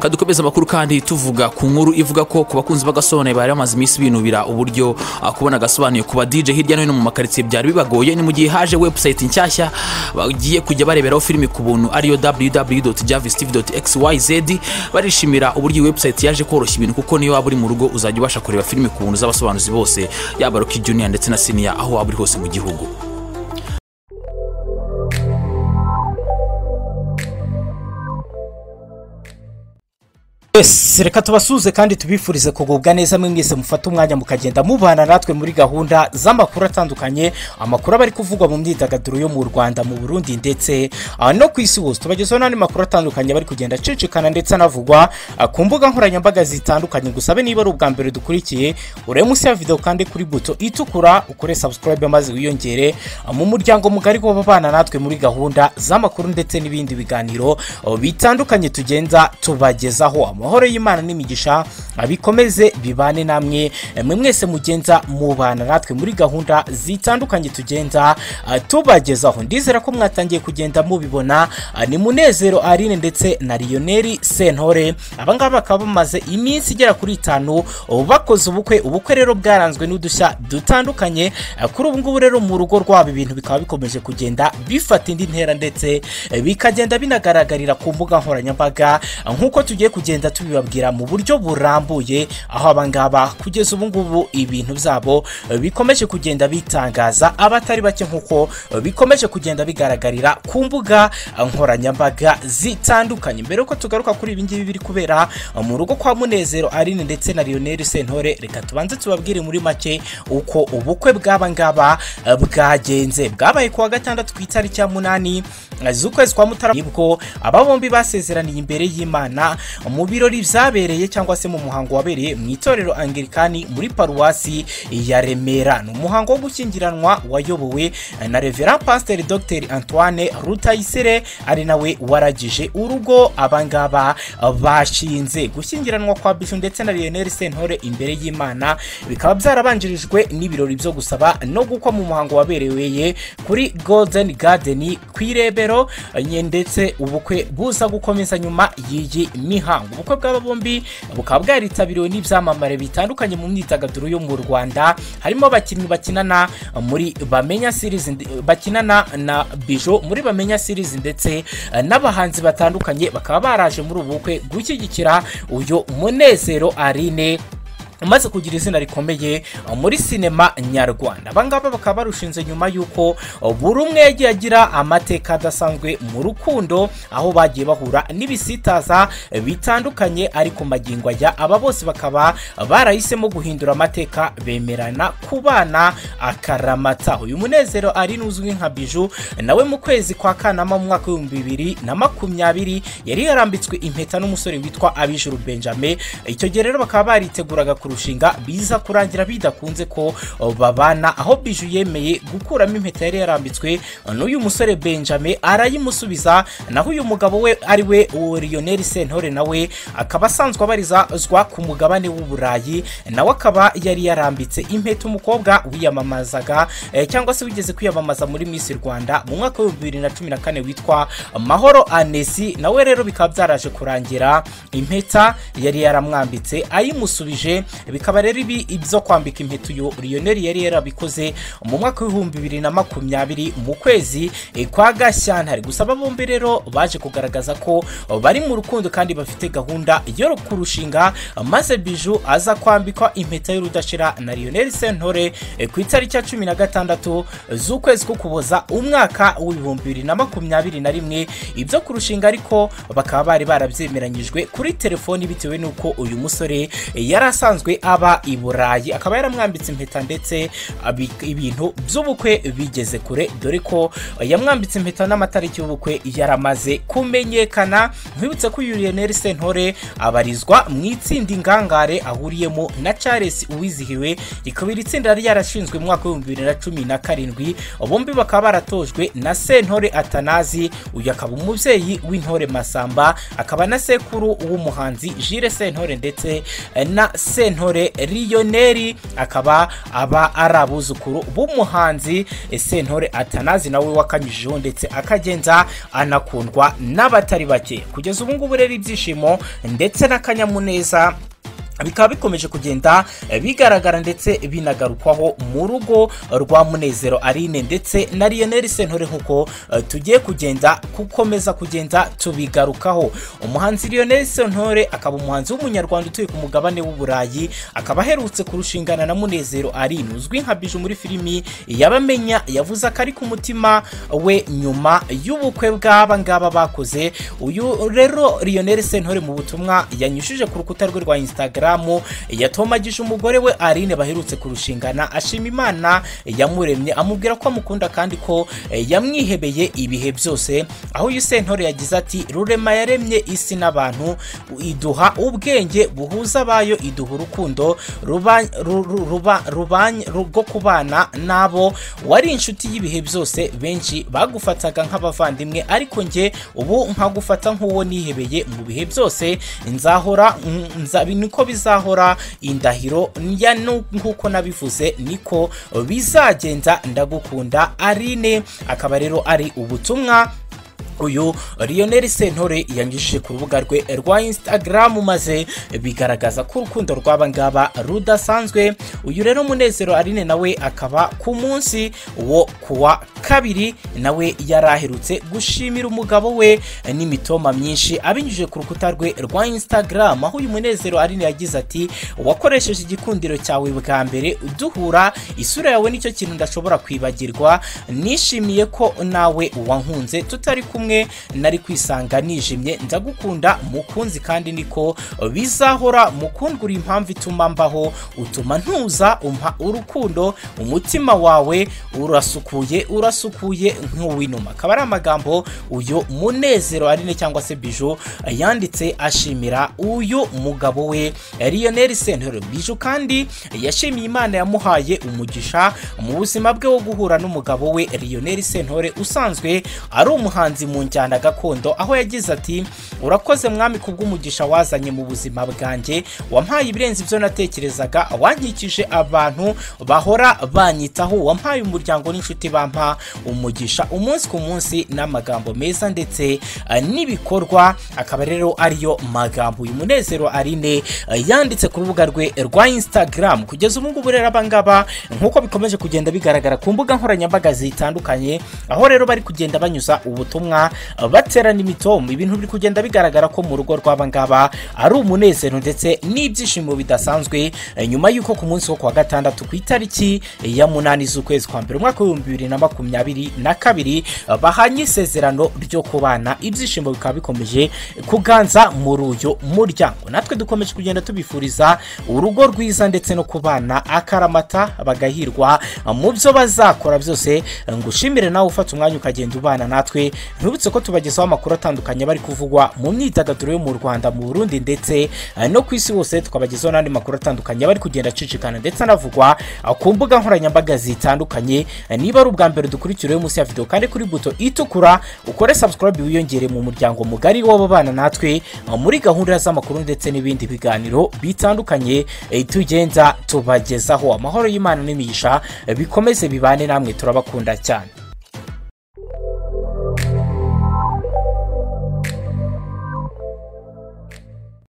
dukomeze amakuru kandi tuvuga ku nkuru ivuga ko ku bakunzi b'agasobanuye bari bamaze iminsi binubira uburyo ah, kubona agasobanuye ku ba DJ hirya no hino mu makaritsiye byari bibagoye ni mu gihe haje website nshyashya bagiye kujya bareberaho filimi ku buntu ariyo www.javistv.xyz barishimira uburyo iyi website yaje koroshya ibintu kuko niyo waba uri mu rugo uzajya ubasha kureba filimi ku buntu z'abasobanuzi bose yaba Rocky Junior ndetse na Senior aho waba uri hose mu gihugu Yes, reka tubasuhuze kandi tubifurize kugubwa neza mwe mwese mufata umwanya mukagenda mubana natwe muri gahunda z'amakuru atandukanye amakuru aba ari kuvugwa mu myidagaduro yo mu Rwanda mu Burundi ndetse ah, no ku isi hose tubagezaho n'andi makuru atandukanye aba ari kugenda acicikana ndetse anavugwa ah, ku mbuga nkoranyambaga zitandukanye gusabe niba ari ubwa mbere dukurikiye urebe munsi ya video kandi kuri buto itukura ukore subscribe maze wiyongere ah, mu muryango mugari w'ababana natwe muri gahunda z'amakuru ndetse n'ibindi biganiro ah, bitandukanye tugenda tubagezaho amahoro y'imana n'imigisha bikomeze bibane namwe mwe mwese mugenza mubana natwe muri gahunda zitandukanye tugenda ah, tubagezaho ndizera ko mwatangiye kugenda mubibona ah, ni munezero arine ndetse na riyoneri sentore abangaba bakaba bamaze iminsi igera kuri itanu oh, bakoze ubukwe ubukwe rero bwaranzwe n'udushya dutandukanye ah, kuri ubu ngubu rero mu rugo rwabo ibintu bikaba bikomeje kugenda bifata indi ntera ndetse eh, bikagenda binagaragarira ku mbuga nkoranyambaga ah, nk'uko tugiye kugenda tubibabwira mu buryo burambuye aho abangaba kugeza ubu ngubu ibintu byabo eh, bikomeje kugenda bitangaza abatari bake nk'uko eh, bikomeje kugenda bigaragarira ku mbuga eh, nkoranyambaga zitandukanye mbere yuko tugaruka kuri ibi ngibi biri kubera eh, mu rugo kwa munezero arine ndetse na lionel sentore reka tubanze tubabwire muri make uko ubukwe bw'aba ngaba eh, bwagenze bwabaye kuwa gatandatu ku itariki ya munani eh, z'ukwezi kwa mutarama nibwo aba bombi basezeraniye imbere y'imana mu birori byabereye cyangwa se mu muhango wabereye mu itorero angirikani muri paruwasi ya remera ni umuhango wo gushyingiranwa wayobowe na revera pasiteri dogiteri antoine rutayisire ari nawe waragije urugo abangaba bashinze gushyingiranwa kwa bishu ndetse na lionel sentore imbere y'imana bikaba byarabanjirijwe n'ibirori byo gusaba no gukwa mu muhango wabereye kuri golden garden ku irebero ndetse ubukwe buza gukomeza nyuma y'iyi mihango ubukwe bw'aba bombi bukaba bwaritabiriwe n'ibyamamare bitandukanye mu myidagaduro yo mu rwanda harimo abakinnyi bakinana muri bamenya series ndi- bakinana na bijo muri bamenya series ndetse eh, n'abahanzi batandukanye bakaba baraje muri ubu bukwe gushyigikira uyu munezero arine umaze kugira izina rikomeye uh, muri sinema nyarwanda abangaba bakaba barushinze nyuma y'uko uh, buri umwe yagiye agira amateka adasanzwe mu rukundo aho bagiye bahura n'ibisitaza uh, bitandukanye ariko magingo aya aba bose bakaba uh, barahisemo guhindura amateka bemerana kubana akaramata uyu munezero ari n'uzwi nka biju nawe mu kwezi kwa kanama mu mwaka w'ibihumbi bibiri na makumyabiri yari yarambitswe impeta n'umusore witwa abijuru benjamin icyo gihe rero bakaba bariteguraga kurushinga biza kurangira bidakunze ko uh, babana aho biju yemeye gukuramo impeta yari yarambitswe uh, n'uyu musore benjamin arayimusubiza naho uyu mugabo we ari we uwo lionel sentore nawe akaba asanzwe abarizwa ku mugabane w'uburayi nawe akaba yari yarambitse impeta umukobwa wiyamamazaga eh, cyangwa se wigeze kwiyamamaza muri miss rwanda mu mwaka w'ibihumbi bibiri na cumi na kane witwa mahoro anesi nawe rero bikaba byaraje kurangira impeta yari yaramwambitse ayimusubije bikaba rero ibi ibyo kwambika impeta uyu lionel yari yarabikoze mu mwaka w'ibihumbi bibiri na makumyabiri mu kwezi eh, kwa gashyantare gusa aba bombi rero baje kugaragaza ko eh, bari mu rukundo kandi bafite gahunda yo kurushinga eh, maze biju aza kwambikwa impeta y'urudashira na lionel sentore eh, ku itariki ya cumi na gatandatu z'ukwezi k'ukuboza umwaka w'ibihumbi bibiri na makumyabiri na rimwe ibyo kurushinga ariko bakaba bari barabyemeranyijwe kuri telefoni bitewe n'uko uyu musore eh, yari asanzwe aba i burayi akaba yaramwambitse impeta ndetse abi- ibintu by'ubukwe bigeze kure dore ko eh, yamwambitse impeta n'amatariki y'ubukwe yaramaze kumenyekana nkwibutse ko uyu lionel sentore abarizwa mu itsinda ingangare ahuriyemo na charles uwizihiwe rikaba iri tsinda yari yarashinzwe mu mwaka w'ibihumbi bibiri na cumi na karindwi bombi bakaba baratojwe na sentore atanazi uyu akaba umubyeyi w'intore masamba akaba na sekuru w'umuhanzi jire sentore ndetse eh, na sentore sentore riyoneri akaba aba ari abuzukuru b'umuhanzi sentore atanazi nawe wakanyujijeho ndetse akagenza anakundwa n'abatari bake kugeza ubu ngubu rero ibyishimo ndetse n'akanyamuneza bikaba bikomeje kugenda bigaragara ndetse binagarukwaho mu rugo rwa munezero arine ndetse na riyoneri sentore nk'uko eh, tugiye kugenda gukomeza kugenda tubigarukaho umuhanzi riyoneri sentore akaba umuhanzi w'umunyarwanda utuye ku mugabane w'uburayi akaba aherutse kurushingana na munezero arine uzwi nka biju muri filimi yabamenya yavuze ko ari ku mutima we nyuma y'ubukwe bw'aba ngaba bakoze uyu rero riyoneri sentore mu butumwa yanyujije ku rukuta rwe rwa instagram yatomagije umugore we arine baherutse kurushingana ashima imana yamuremye amubwira ko amukunda kandi ko eh, yamwihebeye ibihe byose aho uyu sentore yagize ati rurema yaremye isi n'abantu iduha ubwenge buhuza abayo iduha urukundo ruba- ru- ru- ruba- rubanye- rwo kubana n'abo wari inshuti y'ibihe byose benshi bagufataga nk'abavandimwe ariko njye ubu nkagufata nk'uwo nihebeye mu bihe byose nzahora mm, nza- niko bizahora indahiro ya nu- nk'uko nabivuze niko bizagenda ndagukunda arine akaba rero ari ubutumwa uyu riyoneri sentore yanyujije ku rubuga rwe rwa instagram maze bigaragaza ko urukundo rw'aba ngaba rudasanzwe uyu rero munezero arine nawe akaba ku munsi wo kuwa kabiri nawe yari aherutse gushimira umugabo we n'imitoma myinshi abinyujije ku rukuta rwe rwa instagram aho uyu munezero arine yagize ati wakoresheje igikundiro cyawe bwa mbere duhura isura yawe nicyo kintu ndashobora kwibagirwa nishimiye ko nawe wankunze tutari kumwe nari kwisanga nijimye ndagukunda mukunzi kandi niko bizahora mukundura impamvu ituma mbaho utuma ntuza umpa urukundo umutima wawe urasukuye urasukuye nk'uw'inuma akaba ari amagambo uyu munezero arine cyangwa se biju yanditse ashimira uyu mugabo we riyoneri sentore biju kandi yashimiye imana yamuhaye umugisha mu buzima bwe wo guhura n'umugabo we riyoneri sentore usanzwe ari umuhanzi mu njyana gakondo aho yagize ati urakoze mwami ku bw'umugisha wazanye mu buzima bwanjye wampaye ibirenze ibyo natekerezaga wankikije abantu bahora banyitaho wampaye umuryango n'inshuti bampa umugisha umunsi ku munsi n'amagambo meza ndetse eh, n'ibikorwa akaba rero ariyo magambo uyu munezero arine eh, yanditse ku rubuga rwe rwa instagram kugeza ubu ngubu rero abangaba nk'uko bikomeje kugenda bigaragara ku mbuga nkoranyambaga zitandukanye aho rero bari kugenda banyuza ubutumwa eh, baterana imitomo ibintu biri kugenda bigaragara ko mu rugo rw'abangaba ari umunezero ndetse n'ibyishimo bidasanzwe eh, nyuma y'uko ku munsi wo kuwa gatandatu ku itariki ya munani z'ukwezi kwa mbere umwaka w'ibihumbi bibiri na makumyabiri na kabiri eh, bahanye isezerano ryo kubana ibyishimo bikaba bikomeje kuganza muri uyu muryango natwe dukomeje kugenda tubifuriza urugo rwiza ndetse no kubana akaramata bagahirwa mu byo bazakora byose ngushimire nawe ufata umwanya ukagenda ubana natwe ntubutse ko tubagezaho amakuru atandukanye bari kuvugwa mu myidagaduro yo mu rwanda mu burundi ndetse eh, no ku isi hose tukabagezaho n'andi makuru atandukanye bari kugenda acicikana ndetse anavugwa eh, ku mbuga nkoranyambaga zitandukanye Eh, niba ari ubwa mbere dukurikiriwe munsi ya videwo kandi kuri buto itukura ukore subscribe wiyongere mu muryango mugari w'ababana natwe eh, muri gahunda z'amakuru ndetse n'ibindi biganiro bitandukanye eh, tugenda tubagezaho amahoro y'imana n'imigisha eh, bikomeze bibane namwe turabakunda cyane